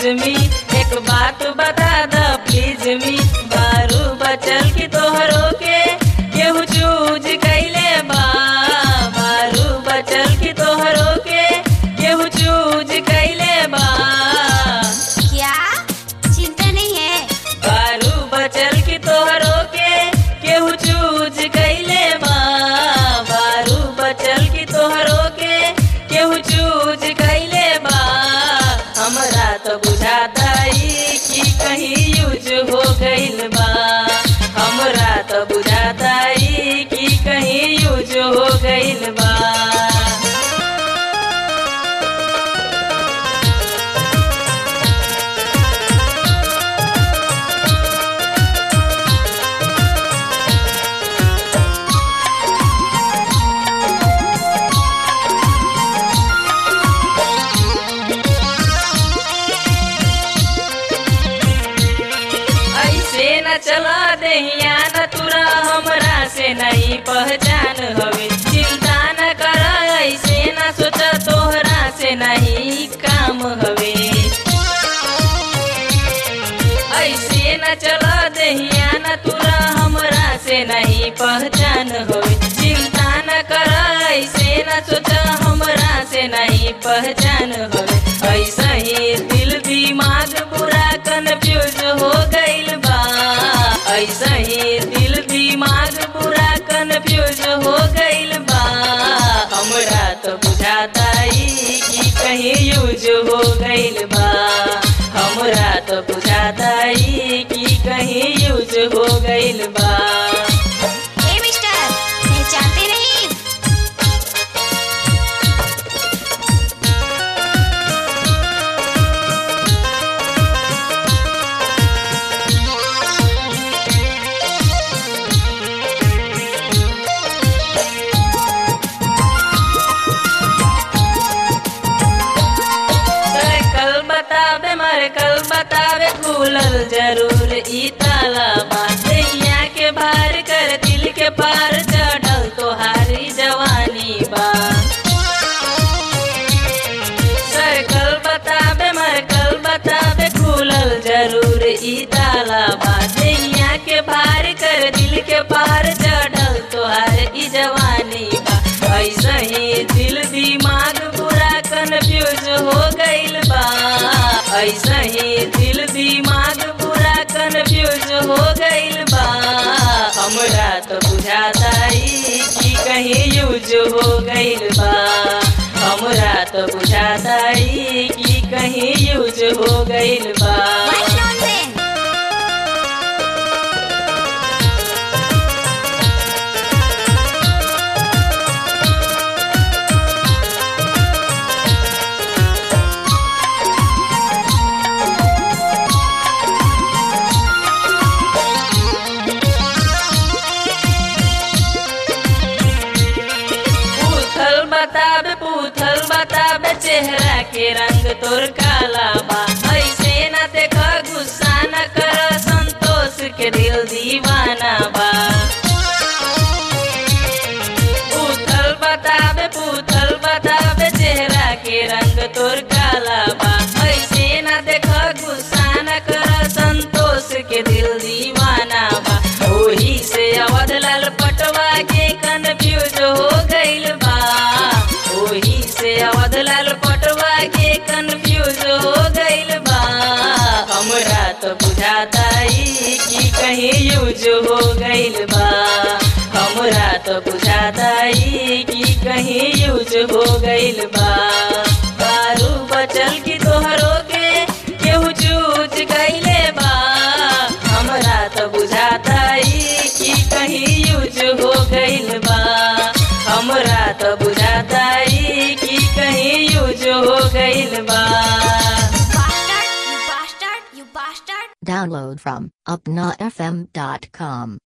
मी एक बात बता द प्लीज मी बारू बचल की तोहरो के केहू चूज कैले बा बारू बचल की तोहरो के केहू चूज कैले बा क्या चिंता नहीं है बारू बचल की तोहरो के केहू चूज कैले बा बारू बचल की तोहरो के केहू चूज कैले बा हमरा तो बुझाता ई कि कहीं यूज हो गइल बा हमरा तो बुझाता ई कि कहीं यूज हो गइल बा ऐसे न चला दहिया न तुरा हमरा से नहीं पहचान हवे चिंता न कर ऐसे न सोच तोहरा से नहीं काम हवे ऐसे न चला दहिया न तुरा हमरा से नहीं पहचान होवे चिंता न कर ऐसे न सोच हमरा से नहीं पहचान होवे ऐसा ही दिल दिमाग पूरा कंफ्यूज हो गइल बा ऐसा ही दिल दिमाग पूरा कंफ्यूज हो गइल बा हमरा तो बुझाता ई कि कहीं यूज हो गइल बा हमरा तो बुझाता ई कि कहीं यूज हो गइल बा ए मिस्टर पहचानते नहीं सर कल बतावे मर कल बतावे खुलल जरूर ई ताला बातैया के भार कर दिल के पार चढ़ल तोहारी जवानी बा सर कल बतावे मर कल बतावे खुलल जरूर ई ताला बातैया के भार कर दिल के पार चढ़ल तोहार ई जवानी बा ऐसा ही दिल दिमाग पूरा कंफ्यूज हो गइल बा ऐसा ही दिल दिमाग पूरा कंफ्यूज हो गइल बा हमरा तो बुझाता ई कि कहीं यूज हो गइल बा हमरा तो बुझाता ई कि कहीं यूज हो गइल बा What nonsense! पूथल बताबे पूथल बताबे चेहरा के रंग तोर काला बा ऐसे न देख गुस्सा न कर संतोष के दिल दीवाना बा पूथल बताबे पूथल बताबे चेहरा के रंग तोर काला बा ऐसे न देख गुस्सा न कर संतोष के दिल दीवाना बा ओही से अवध लाल पटवा के कंफ्यूज हो गइल बा ओही से अवध लाल पटवा के कंफ्यूज हो गइल बा हमरा तो बुझाता ई कि कहीं यूज हो गइल बा हमरा तो बुझाता ई कि कहीं यूज हो गइल बा बारू बचल की तोहरो के केहू चूज गइले बा हमरा तो बुझाता ई कि कहीं यूज हो गइल बा हमरा तो बुझाता ई कि कहीं यूज हो गइल बा Bastard! You bastard! You bastard! Download from upnafm.com.